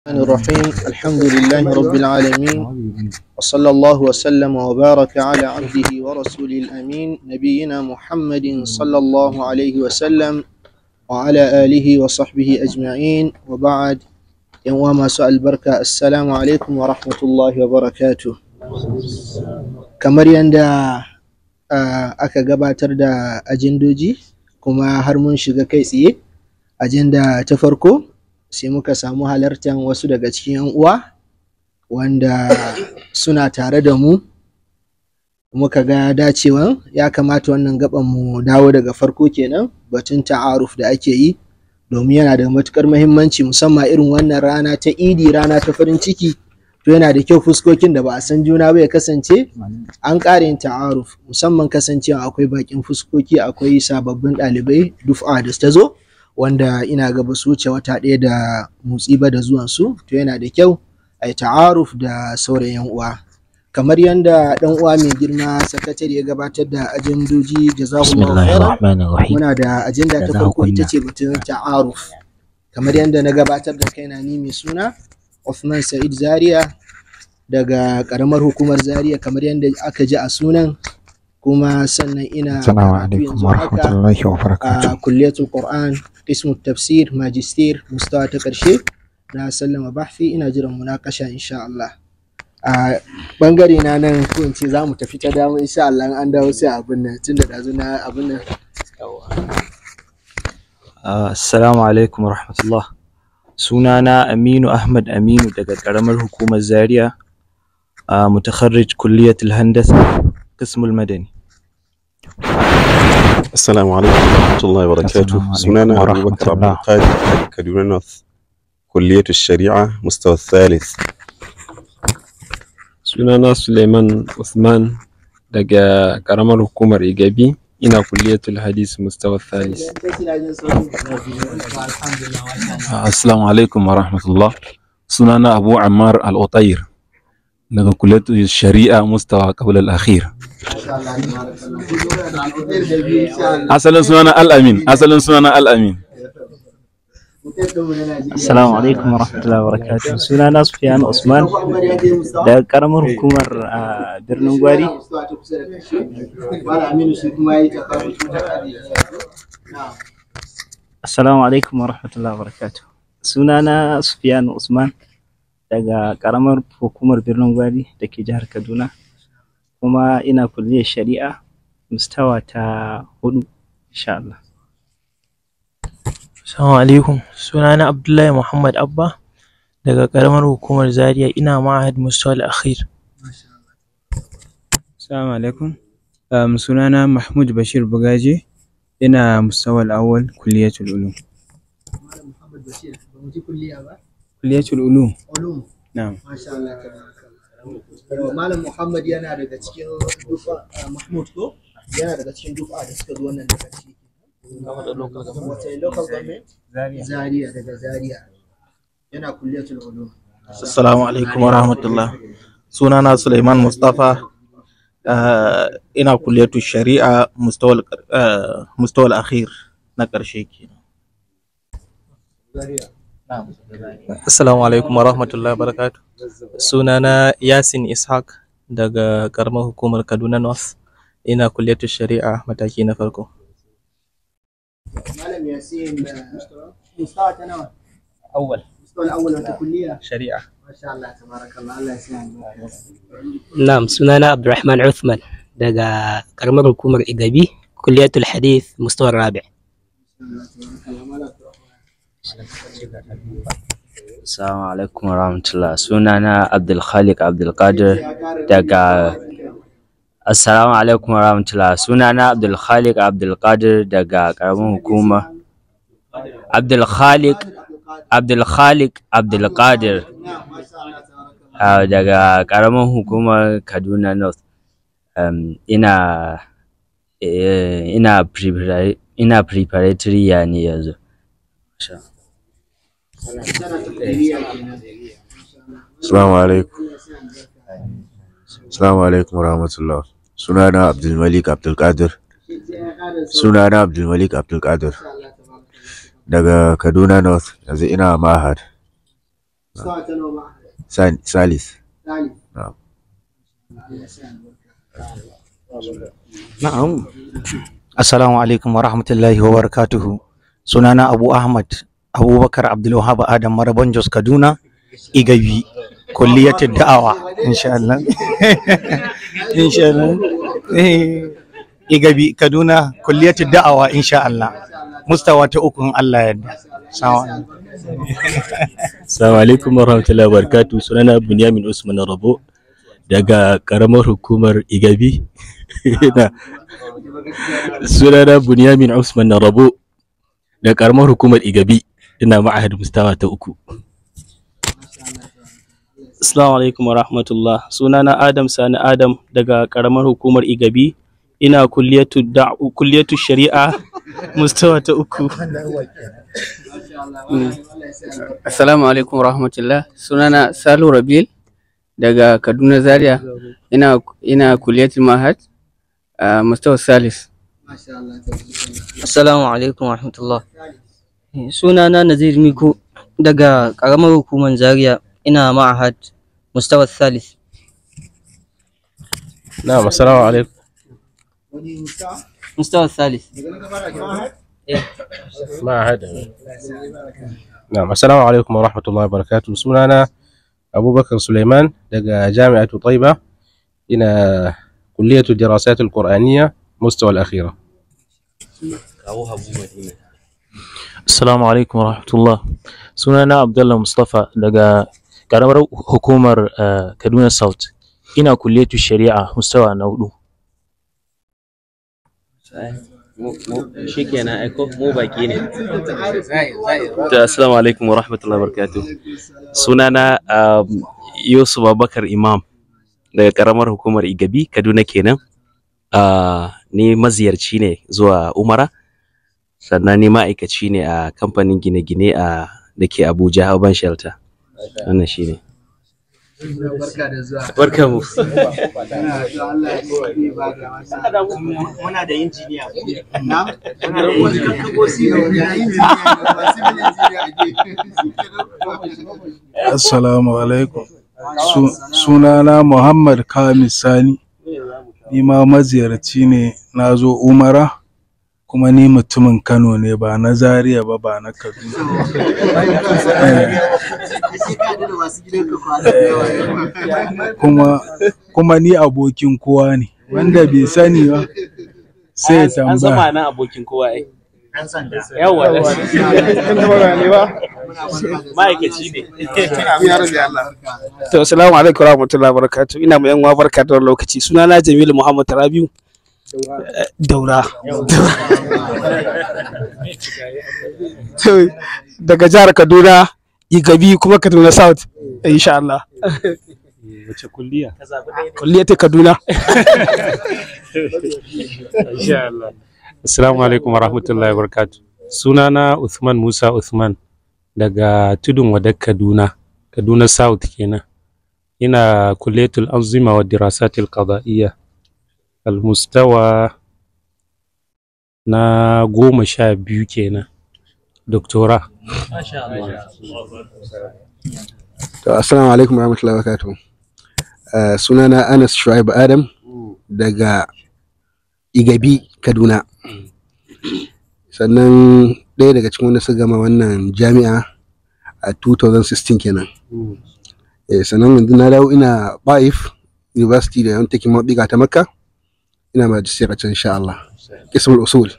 الرحمن الرحيم الحمد لله رب العالمين وصلى الله وسلم وبارك على عبده ورسوله الأمين نبينا محمد صلى الله عليه وسلم وعلى آله وصحبه أجمعين وبعد يوم سؤال بركة السلام عليكم ورحمة الله وبركاته kamar yadda aka gabatar da ajendoji kuma har mun shiga kai tsaye ajenda ta farko sai muka samu halartar wasu daga cikin 'yan uwa wanda suna tare da mu muka ga dacewan ya kamata wannan gaban mu dawo daga farko kenan batun ta'aruf da ake yi domin yana da matukar muhimmanci musamman irin wannan rana ta idi rana ta farin ciki to yana da kyau fuskokin da ba a san juna ba ya kasance an ƙara yin ta'aruf musamman kasancewa akwai bakin fuskoki akwai sababbin ɗalibai duf'a da ta zo wanda ina ga ba su wuce wata ɗaya da motsi ba da zuwan su to yana da kyau a yi ta'aruf da sauran yan uwa kamar yadda ɗan uwa mai girma sakatare ya gabatar da ajendoji jazakumullahu khairan muna da ajenda ta farko ita ce batun ta'aruf kamar yadda na gabatar da kaina ni mai suna Uthman Sa'id Zaria daga karamar hukumar Zaria kamar yadda aka ji a sunan kuma sannan ina karatu yanzu haka a kulliyatul Qur'an qismu tafsir magister mustawa ta karshe na sallama bahfi ina jiran munakasha insha Allah a bangare na nan ko in ce za mu tafi ta dama insha Allah an dawo sai abin nan tunda dazu na abin nan assalamu alaikum warahmatullah sunana Aminu Ahmad Aminu daga ƙaramar hukumar Zaria a mutakharrij kulliyatul handasa qismul madani Assalamu alaikum warahmatullahi wabarakatuh sunana Abubakar Abdul Qadir daga Kaduna North kulliyatul shari'a mustawa thalith sunana Suleiman Usman daga ƙaramar hukumar Igabi ina kulliyatul hadis mustawa thalis assalamu alaikum wa rahmatullah sunana abu ammar al-utayr daga kulliyatul shari'a mustawa qabla al-akhir asalin sunana al-amin asalin sunana al-amin assalamu alaikum warahmatullahi wabarakatuh sunana Sufyan Usman daga karamar hukumar birnin Gwari assalamu alaikum warahmatullahi wabarakatuh sunana Sufyan Usman daga karamar hukumar birnin Gwari da ke jihar Kaduna kuma ina kulliyar shari'a mustawa ta hudu insha Allah Assalamu alaikum sunana Abdullahi Muhammad Abba daga ƙaramar hukumar Zaria ina ma'ahad Mustawal Akhir. Assalamu alaikum um, sunana Mahmud Bashir Bugaje ina Mustawal Awwal Kulliyatul Ulum. Kulliyatul Ulum. Ulum. Na'am. Masha Allah Malam Muhammad yana daga cikin dufa Mahmud ko yana daga cikin dufa da suka zo wannan daga ciki. Wace local government? Zaria daga Zaria. Yana kulliyatul ulum. Assalamu alaikum wa rahmatullah. Sunana Suleiman Mustafa ina kulliyatu shari'a mustawal akhir na ƙarshe kenan. Assalamu alaikum wa rahmatullahi barakatu. Sunana Yasin Ishaq daga karamar hukumar Kaduna North. Ina kulliyatu shari'a mataki na farko. Malam Yasin Mustawa ta nawa? Awwal. Mustawa al-awwal wata kulliya? Shari'a. Masha Allah tabarakallah Allah ya sa Na'am sunana Abdulrahman Uthman daga karamar hukumar Igabi kulliyatul hadith mustawa rabi' Assalamu alaikum warahmatullah sunana Abdul Khaliq Abdul Qadir daga Assalamu alaikum warahmatullah sunana Abdul Khaliq Abdul Qadir daga karamin hukuma Abdul Khaliq Abdul Khaliq Abdul Qadir daga karamin hukumar Kaduna North um, ina ina ina preparatory ya ne yanzu Assalamu alaikum Assalamu alaikum warahmatullah sunana Abdul Malik Abdul Qadir sunana Abdul Malik Abdul Qadir daga Kaduna North yanzu ina Mahad salis Na'am. Assalamu alaikum wa rahmatullahi wa barakatuhu. Sunana Abu Ahmad Abubakar Abdulwahab Adam Maraban Jos Kaduna Igabi kulliyatul da'awa insha Allah. insha Allah. Eh, Igabi Kaduna kulliyatul da'awa insha Allah. Mustawa ta uku in Allah ya yarda. Assalamu alaikum. Assalamu alaikum warahmatullahi wabarakatuh. Sunana Bunyamin Usman Rabo daga karamar hukumar Igabi. Ina- Sunana Bunyamin Usman Rabo daga karamar hukumar Igabi. Ina ma'ahad mustawa ta uku. Assalamu alaikum wa rahmatullah. Sunana Adam Sani Adam daga karamar hukumar Igabi. Ina kulliyatu da'u kulliyatu shari'a mustawa ta uku. Assalamu alaikum rahmatullah. Sunana Salu Rabil daga Kaduna Zaria. Ina ina kuliyatul Mahad a Mustawa Salis. Assalamu alaikum wa rahmatullah. Sunana Nazir Miko daga ƙaramar hukumar Zaria ina ma'ahad Mustawa Thalith. Na'am, assalamu alaikum. Mustawa Thalith. Ma'ahad. Na'am, assalamu alaikum wa rahmatullahi wa barakatuh. Sunana Abubakar Suleiman daga Jami'atu Taiba. Ina kulliyatu dirasatul Qur'aniyya mustawa al-akhira. Assalamu alaikum wa rahmatullah. Sunana Abdullah Mustafa daga ƙaramar hukumar eh, Kaduna South. Ina kulliyatu shari'a mustawa na hudu. Shikenan aiko mu baki ne. Ta assalamu alaikum wa rahmatullahi wa barakatuh. Sunana um, Yusuf Abubakar Imam daga karamar hukumar Igabi, Kaduna kenan. Uh, ni maziyarci ne zuwa Umara, sannan ni ma'aikaci ne a kamfanin gine-gine a da ke Abuja Urban Shelter. Wannan shi ne. Barka da zuwa. Barka mu. Muna da injiniya. Na? Muna da injiniya. Assalamu alaikum. Su- Sunana Muhammad Kamis Sani. Ni ma maziyarci ne na zo Umara kuma ni mutumin Kano ne ba na Zaria ba ba na Kaduna. Kuma kuma ni abokin kowa ne wanda bai sani ba sai ya An zama tambaya. nan abokin kowa ai. Ɗan sanda. Yawwa. Ma'aikaci ne. To, assalamu alaikum warahmatullahi wabarakatuh. Ina mu yan uwa barka da wannan lokaci. Sunana Jamilu Muhammad Rabiu. Eh, Daura. To, Daga jihar Kaduna, Igabi kuma Kaduna South. Insha Allah. Wace kulliya? Kulliyar ta Kaduna. Insha Allah. Assalamu alaikum wa rahmatullahi wa barakatuh. Sunana Uthman Musa Uthman daga Tudun Wadar Kaduna, Kaduna South kenan. Ina kulletul anzima wa dirasatil qada'iyya. Almustawa na goma sha biyu kenan. Doktora. To, assalamu alaikum warahmatullahi wabarakatuh. Uh, sunana Anas Shuaib Adam daga Igabi, Kaduna. Sannan ɗaya daga cikin wanda suka gama wannan jami'a a 2016 kenan. Eh, sannan yanzu na dawo ina Baif University da yawan taking maɓiga ta Makka. Ina majisiyar a can insha Allah. Kismul Usul.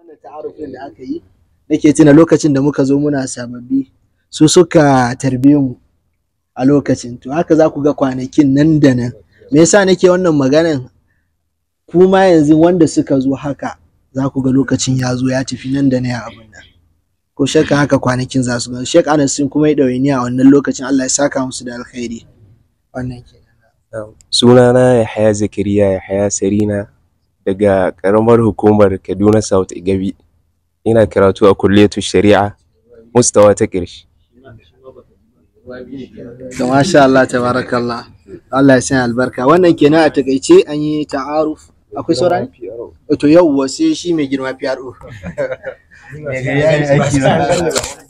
wannan ta'arufin da aka yi nake tuna lokacin da muka zo muna sababbi su suka tarbe mu a lokacin to haka za ku ga kwanakin nan da nan me yasa nake wannan maganan kuma yanzu wanda suka zo haka za ku ga lokacin ya zo ya tafi nan da nan ya abin nan ko shakka haka kwanakin za su ga Sheikh Anas sun kuma yi ɗawainiya a wannan lokacin Allah ya saka musu da alkhairi wannan ke sunana Yahaya Zakariya Yahaya Sarina daga ƙaramar hukumar Kaduna South Igabi ina karatu a kulliyatu shari'a mustawa ta ƙarshe to masha Allah tabarakallah Allah ya sanya albarka wannan kenan a takaice an yi ta'aruf akwai sauran to yau sai shi mai girma PRO mai gari ya yi aiki ba.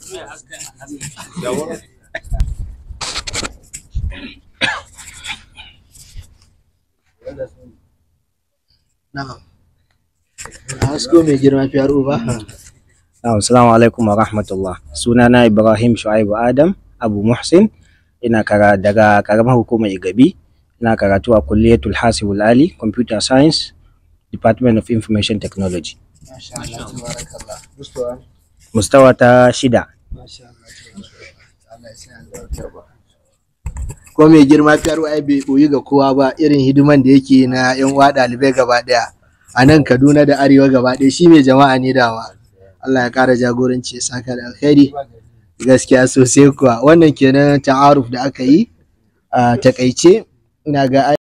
Na'am. A hasko mai girma PRO ba? Na'am, Assalamu alaikum wa rahmatullah. Sunana Ibrahim Shu'aibu Adam Abu Muhsin. Ina kara daga karamar hukumar Igabi. Ina karatu a kulliyatul Hasibul Ali Computer Science Department of Information Technology. Masha Allah tabarakallah. Mustawa. Mustawa ta shida. Masha Allah. Allah ya sanya albarka ba. Ko mai girma PRO ai bai boyi ga kowa ba irin hidiman da yake na yan uwa ɗalibai gaba ɗaya. A nan Kaduna da Arewa gaba ɗaya shi mai jama'a ne dama. Allah ya ƙara jagoranci ya saka da alkhairi. Gaskiya sosai kuwa wannan kenan ta'aruf da aka yi a takaice ina ga